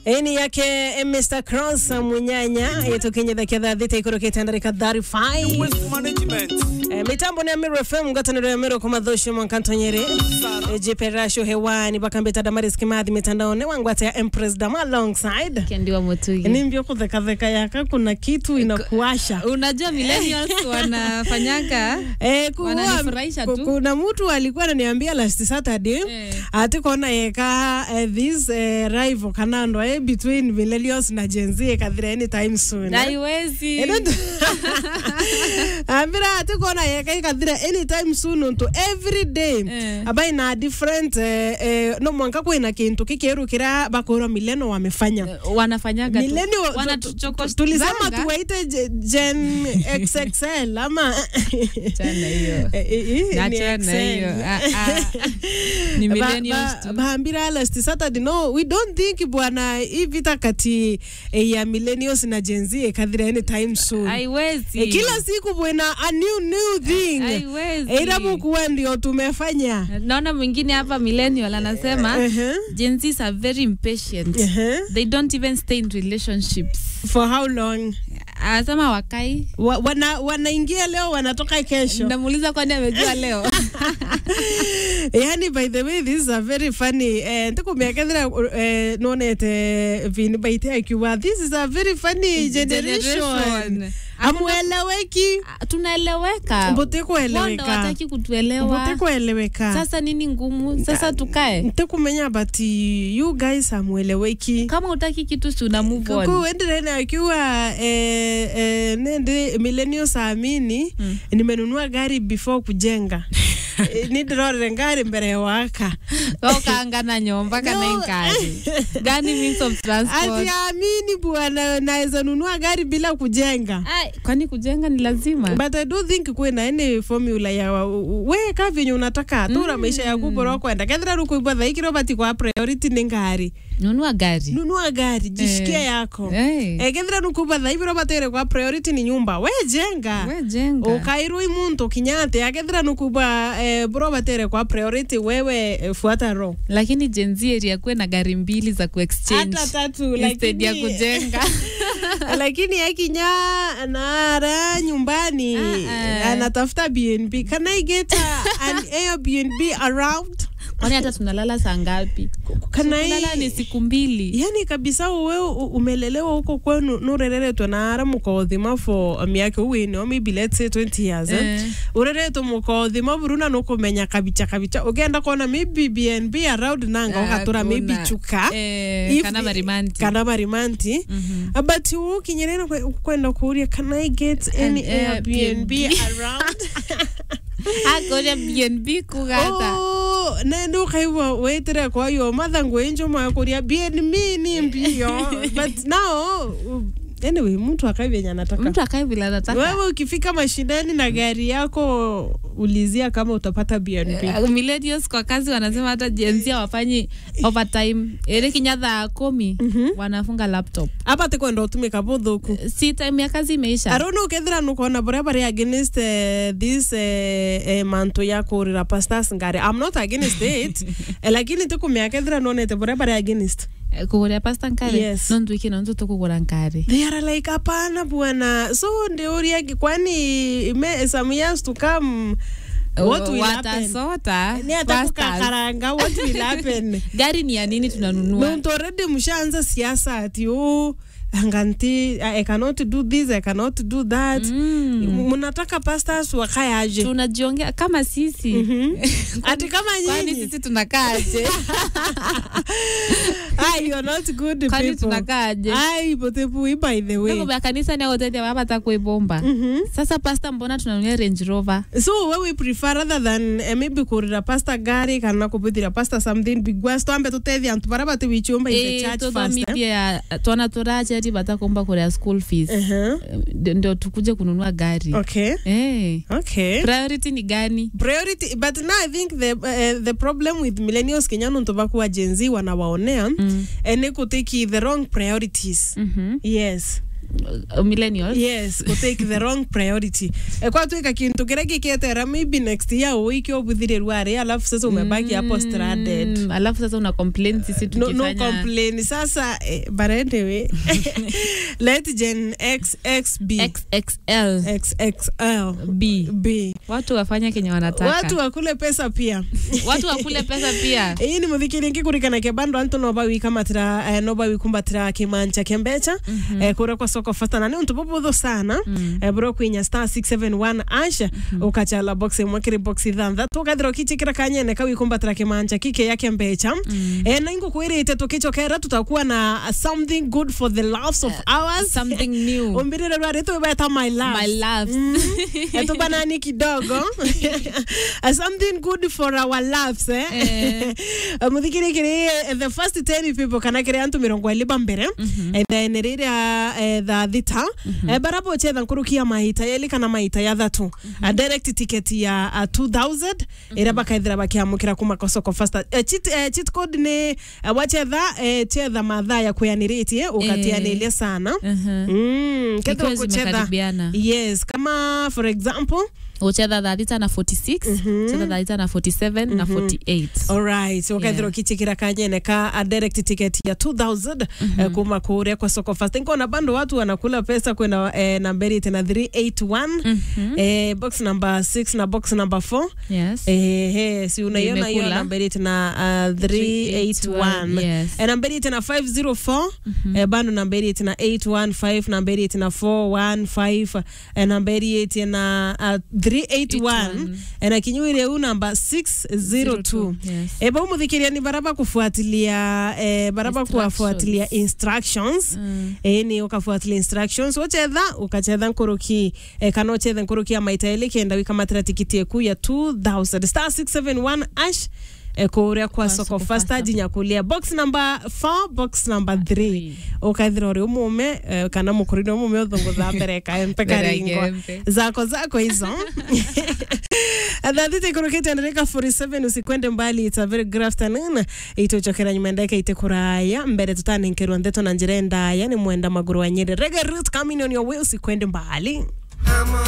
eni yake eh, Mr Cross munyanya yetukinyithakia thaa thita ikurukite ndarika 35 Waste management. Eh, mitambo ni ya Miro FM ngataniro ya Miro kumadhosho mwankantonyere Eh, jipe rasho hewani bakambeta damaris kimathi mitandaoni wangwata ya Empress Dama alongside Kendiwa Mutugi. nimbio kuthekatheka yaka kuna kitu inakuasha Unajua millennials wanafanyanga Eh, kuwa- Wananifurahisha ku- tu. kuna mtu alikuwa ananiambia last Saturday Eh. ati kona yeka eh, this eh, rival kanando eh, between millennials na Gen Z ekathira anytime soon eh. haiwezi Eno tu- ambira ati kona yeka ikathira anytime soon unto every day Eh. aba ina different eh, eh, no mwanka kwina kintu kikiru kira bakora mileno wamefanya wanafanyaga tu. Millennial- tu- tu- Wanatuchokosha. tulisema tuwaite je- Gen XXL ama Chana hiyo. Eh, eh, eh, ni Achana XL. hiyo. Ah, ah. Ni Ba- millennials ba- tu. bahambira last Saturday no we don't think bwana hii vita kati eh, ya millennials na Gen Z ekathira anytime soon haiwezi Eh, kila siku bwana a new new thing haiwezi ila mukuwa ndio tumefanya naona mwingine hapa millennial anasema Uh-huh. Gen Zs are very impatient Uh-huh. they don't even stay in relationships for how long anasema wakai Wa, wana, wanaingia leo wanatoka kesho namuuliza kwani amejua leo yani by the way this is a very funny eh, ndikumiakethira eh, nonete vini baite akiwa this is a very funny generation Generation. amweleweki Ah, tunaeleweka mbuti Wanda kueleweka wataki kutuelewa mbuti kueleweka sasa nini ngumu sasa tukae ntikumenya but you guys amweleweki kama utaki kitu si una move on kuendelene akiwa eh, eh, nende millennials amini Mm. nimenunua gari before kujenga Eh, nidirorere ngari mbere ya waka ukaangana nyomba kana No. inkari gani means of transport asiamini bwana naweza nunua gari bila kujenga Ai, kwani kujenga ni lazima but i don't think kwina any formula ya wa- u- we ka venye unataka tura maisha yaku bora kwenda kethira rukuibwa thaikiro bati kwa priority ni ngari nunua gari nunua gari jishikia Eh. yako Eh, Eh, kethira nukuibwa thaibiro batere kwa priority ni nyumba we jenga we jenga ukairwi muntu kinyate akethira nukuibwa eh, bro batere kwa priority wewe eh, fuata ro lakini jenzi area kuwe na gari mbili za kuexchange hata tatu instead ya lakini kujenga lakini akinya nara nyumbani Ah, ah. anatafuta bnb can i get a, an airbnb around kwani hata tunalala saa ngapi can kulala ni I... siku mbili yani kabisa uwe u- umelelewa huko kwenu nurereretwe nara mukothima for miaka uwini or maybe let's say 20 years eh. Eh. ureretwe mukothima buruna nukumenya kabicha kabicha ugenda kona maybe bnb around nanga ugatura maybe Hakuna. chuka Eh, If- kana marimanti kana marimanti Mhm. but ukinyerera kwenda kuuria can i get any An airbnb Airbnb. around akoria bnb kugata Oh, nende ukaigua wetire kwayo mathangu enjo makuria bnb ni mbio but now uh, anyway mtu akaivenya anataka mtu akae vile anataka wewe ukifika mashinani na gari yako ulizia kama utapata bnb Uh, millennials kwa kazi wanasema hata jenzia wafanyi overtime ere kinya thaa kumi wanafunga laptop apa tikwenda utumika buthuku si time ya kazi imeisha arona ukethira nukona buria bari against uh, this uh, uh, manto ya kurira pastas ngari i'm not against it Eh, lakini tikumiakethira nonete buria bari against Eh, kuguria pasta nkare Yes. no ntwiki no ntu tukugura nkare they are like hapana bwana so ndiuria kwani me, some years to come what will happen watasota ni hata pastas. kukakaranga what will happen gari ni ya nini tunanunua nontu already mshaanza siasa ati oh anganti I cannot do this I cannot do that Mm. mnataka pastors wakae aje tunajiongea kama sisi ati kama kwani nyinyi sisi tunakaaje ah, you're not good kwani people tunakaaje ai potepui by the way Nako vya kanisa ni agotete wapata kuibomba sasa pasta mbona tunanunia range rover so we we prefer rather than uh, maybe kurira pasta gari kana kupithira pasta something big was twambe tutethia antu bara bati wichumba in the Eh, church first eh? tuthomithie twana turacheri batakomba kuria school fees uh-huh. Ndio- ndio tukuje kununua gari okay Eh. okay priority ni gani priority but now i think the uh, the problem with millennials kenya nontu bakuwa gen z wanawaonea Mm. eh, ni kutiki the wrong priorities Mhm. yes uh, millennials yes go take the wrong priority e kwa twika kintu kiria giketera maybe next year uiki obuthiriru ari alafu sasa umebaki hapo stranded Mm, alafu sasa una complain sisi no, no tukifanya complain sasa eh, but anyway let gen x x b XXL xxl B. b watu wafanya kenye wanataka watu wakule pesa pia watu wakule pesa pia ii ni muthikiri ngikurikana kia bandu antu no bawikamatira eh, no bawikumbatira kimanja kia mbecha eh, kuria kwa soko fasta na ni untu bubuthu sana eh, bro kwinya star 671 asha ukachala box imwe kiri box ithanthatu ukathira ukichikira kanyene kawikumbatira kimanja kike ya kia mbecha eh, na ingukwirite tukichokera tutakuwa na uh, something good for the loves of ours something new umbirire rwari tuibeta my love my loves etubanani kidogo Uh, something good for our loves eh? Eh. Uh, muthikiri kiri eh, the first 10 people kana kiri antu mirongo ili mbere eh, then riria eh, tha thita eh, barabo chetha nkurukia maita yeli kana maita ya thatu a direct ticket ya uh, 2000 ira bakaithira bakiamukira kuma kwa soko fasta eh, cheat, eh, cheat code ni eh, wachetha eh, chetha mathaa ya kuyaniretie ukatianilie sana Mhm. mm, ketha Ikiwa kuchetha zimekaribiana yes kama for example uchetha thalitha na 46 uchetha thalitha na 47 na 48 alright ukaithira Yeah. ukichikira kanyene ka a direct ticket ya 2000 eh, kuma kuria kwa soko fast nkona bando watu wanakula pesa kwenda eh, namberi tena 381 eh, box number 6 na box number 4 yes Eh, eh, si unaiona hiyo Imekula. namberi tena uh, 381 yes eh, namberi tena 504 eh, bando namberi tena 815 namberi tena 415 eh, namberi tena uh, 381 eh, na kinyuire huu namba 602 yes E, ba umuthikiria ni baraba kufuatilia eh, baraba Instructions. kuwafuatilia instructions Mm. e, ni ukafuatilia instructions uchetha ukachetha nkuruki e, kana uchethe nkuruki ya maita ili kenda wikamatira tikiti eku ya 2000 star 671 ash e, kuria kwa Kwa soko soko fasta fasta. jinyakulia box number 4 box number 3 Three. ukaithira uri umume e, kana mukurini umume uthungutha mbere kaempe Mbere ya karingwa gembe. zako zako hizo thathite kurukite ndereka 47 usikwende mbali it's a very good afternoon ituchokera nyuma ndeka ite kuraya mbere tutanenkerwa ndeto na njira endaya ni mwenda maguru wa nyeri rege root coming on your way usikwende mbali